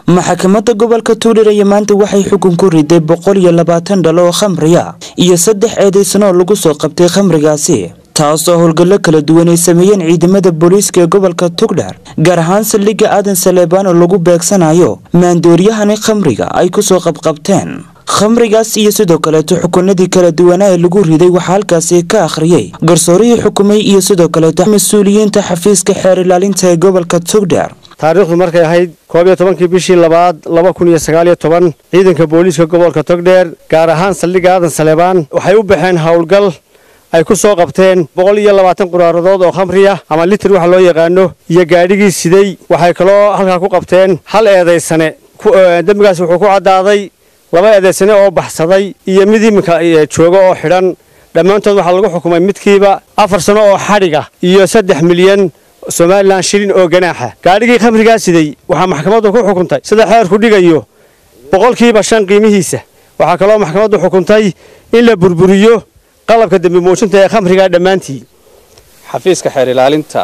maxkamadda gobolka tuulir ayaa maanta waxay xukun ku riday boqol iyo labaatan dhalo oo khamriya iyo saddex eedaysano oo lagu soo qabtay khamrigaasi taasoo howlgallo kala duwan ay sameeyeen ciidamada booliiska ee gobolka tugdhar gaar ahaan saldhigga aadan saleebaan oo lagu beegsanayo maandooryahani khamriga ay kusoo qabqabteen khamrigaas iyo sidoo kaleeto xukunadii kala duwanaa ee lagu riday waxaa halkaasi ka akhriyey garsoorihii xukumay iyo sidoo kaleeto mas-uuliyiinta xafiiska xeer ilaalinta ee gobolka tugdhar taariikhdu markay ahayd koob iyo tobankii bishii labaad laba kun iyo sagaal iyo toban ciidanka booliiska gobolka togdheer gaar ahaan saldhigga aadan saleebaan waxay u baxeen howlgal ay ku soo qabteen boqol iyo labaatan quraaradood oo khamriya ama litir waxa loo yaqaano iyo gaadhigii siday waxay kaloo halkaa ku qabteen hal eedaysane dembigaas wuxuu ku caddaaday laba eedaysane oo baxsaday iyo mid iminka jooga oo xidhan dhammaantood waxaa lagu xukumay midkiiba afar sano oo xadhiga iyo saddex milyan somalilan shilin oo ganaaxa gaadhigii khamrigaa siday waxaa maxkamaddu ku xukuntay sida xeerku dhigayo boqolkiiba shan qiimihiisa waxaa kaloo maxkamaddu xukuntay in la burburiyo qalabka dembi muujinta ee khamrigaa dhammaantii xafiiska xeer ilaalinta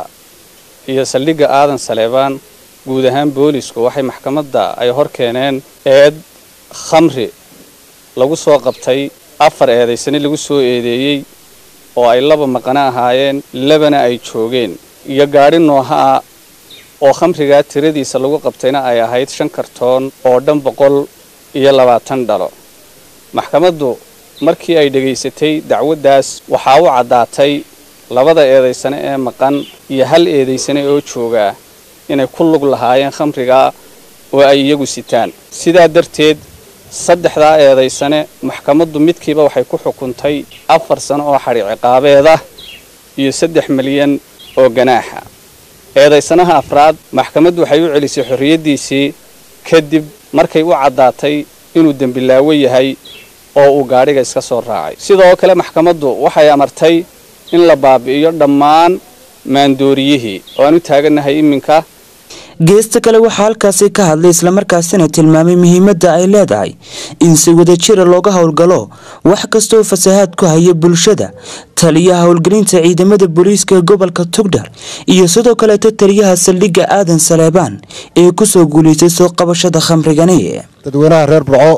iyo saldhigga aadan saleebaan guud ahaan boolisku waxay maxkamadda ay hor keeneen eed khamri lagu soo qabtay afar eedaysane lagu soo eedeeyey oo ay laba maqano ahaayeen labana ay joogeen iyo gaadhi nooha ah oo khamrigaa tiradiisa lagu qabtayna ay ahayd shan kartoon oo dhan boqol iyo labaatan dhalo maxkamaddu markii ay dhegaysatay dacwaddaas waxaa u caddaatay labada eedaysane ee maqan iyo hal eedaysane oo joogaa inay ku lug lahaayeen khamrigaa oo ay iyagu sitaan sidaa darteed saddexdaa eedaysane maxkamaddu midkiiba waxay ku xukuntay afar sano oo xadhi ciqaabeeda iyo saddex milyan oo ganaaxa eedaysanaha afraad maxkamaddu waxay u celisay xorriyaddiisii kadib markay u caddaatay inuu dembilaawo yahay oo uu gaadhiga iska soo raacay sidoo kale maxkamaddu waxay amartay in la baabi'iyo dhammaan maandooriyihii oo aan u taagannahay iminka geesta kale waxaa halkaasi ka hadlay islamarkaasina tilmaamay muhiimadda ay leedahay in si wadajira looga howlgalo wax kastaoo fasahaad ku haya bulshada taliyaha howlgelinta ciidamada booliiska ee gobolka tugdhar iyo sidoo kaleeto taliyaha saldhigga aadan saleebaan ee kusoo guulaystay soo qabashada khamrigani dadweynaha reer burco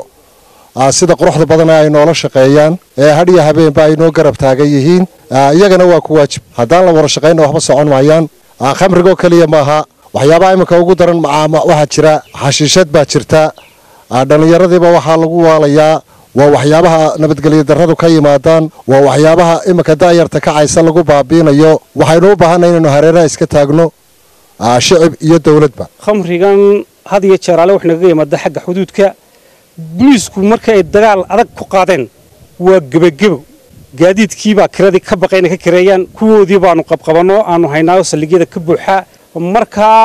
sida quruxda badan ay noola shaqeeyaan ee hadhiyo habeenba ay noo garab taagan yihiin iyagana waa ku waajib haddaan la wada shaqayna waxba socon maayaan khamrigoo keliya maaha waxyaabaha iminka ugu daran waxaa jira xashiishad baa jirta dhallinyaradiiba waxaa lagu waalayaa waa waxyaabaha nabadgelyo darradu ka yimaadaan waa waxyaabaha iminka daayarta kacaysa lagu baabiinayo waxaynu u baahanay inaynu hareeraha iska taagno shicib iyo dowladba khamrigan had iyo jeer ale wax nagaga yimaada xagga xuduudka buliisku marka ay dagaal adag ku qaadeen waa gebagebo gaadiidkiibaa kiradii ka baqay inay ka kireeyaan kuwoodii baanu qabqabanno aanu haynaayo saldhigyada ka buuxa markaa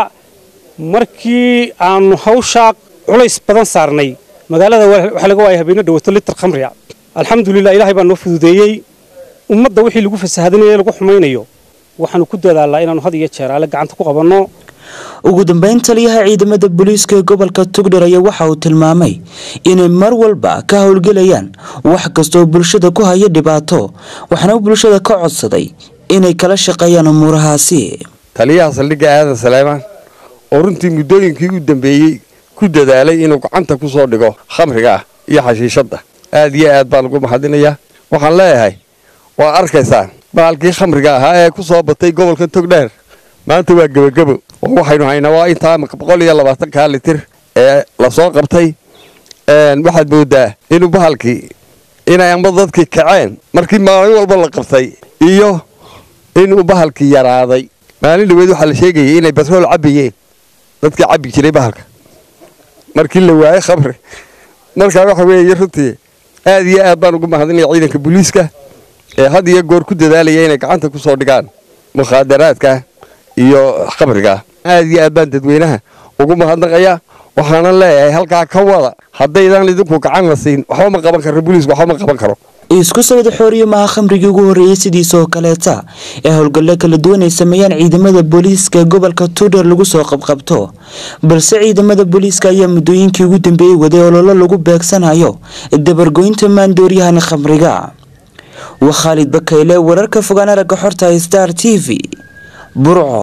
markii aanu hawshaa culays badan saarnay magaalada waxaa laga waaya habeeno dhawato litar khamriga alxamdulilah ilaahay baa noo fududeeyey ummadda wixii lagu fasahadinayo lagu xumaynayo waxaanu ku dadaalnaa inaanu had iyo jeeraale gacanta ku qabanno ugu dambeyn taliyaha ciidamada booliiska ee gobolka tugdhar ayaa waxa uu tilmaamay inay mar walba ka howlgelayaan wax kastaoo bulshada ku haya dhibaato waxaana bulshada ka codsaday inay kala shaqeeyaan umuurahaasi taliyaha saldhigga aadan saleebaan oo runtii muddooyinkii u dambeeyey ku dadaalay inuu gacanta ku soo dhigo khamriga ah iyo xashiishadda aad iyo aad baan ugu mahadinayaa waxaan leeyahay waa arkaysaan baalkii khamriga ahaa ee ku soo batay gobolka togdheer maanta waa gebagebo oo waxaynu haynaa waa intaa boqol iyo labaatankaa litir ee la soo qabtay waxaad moodaa inuu bahalkii inay amba dadkii kaceen markii maalin walba la qabtay iyo inuu bahalkii yaraaday maalin dhaweed waxaa la sheegayay inay batrool cabbayeen dadkii cabbi jiray bahalka markii la waayey khamri markaa waxa weeye runtii aad iyo aad baan ugu mahadinaya ciidanka booliiska ee had iyo goor ku dadaalaya inay gacanta ku soo dhigaan mukhaadaraadka iyo khamriga aad iyo aad baan dadweynaha ugu mahadnaqaya waxaana leeyahay halkaa ka wada haddaydan idinku gacan la siin waxba ma qaban karo booliisku waxba ma qaban karo isku sawada xooriyo maha khamrigii ugu horreeyey sidiisoo kaleeta ee howlgallo kala duwan ay sameeyaan ciidamada booliiska gobolka tuudhar lagu soo qabqabto balse ciidamada booliiska ayaa muddooyinkii ugu dambeeyey waday ololo lagu beegsanayo dabargoynta maandooryahani khamriga waa khaalid bakayle wararka fogaan aragga xorta star t v burco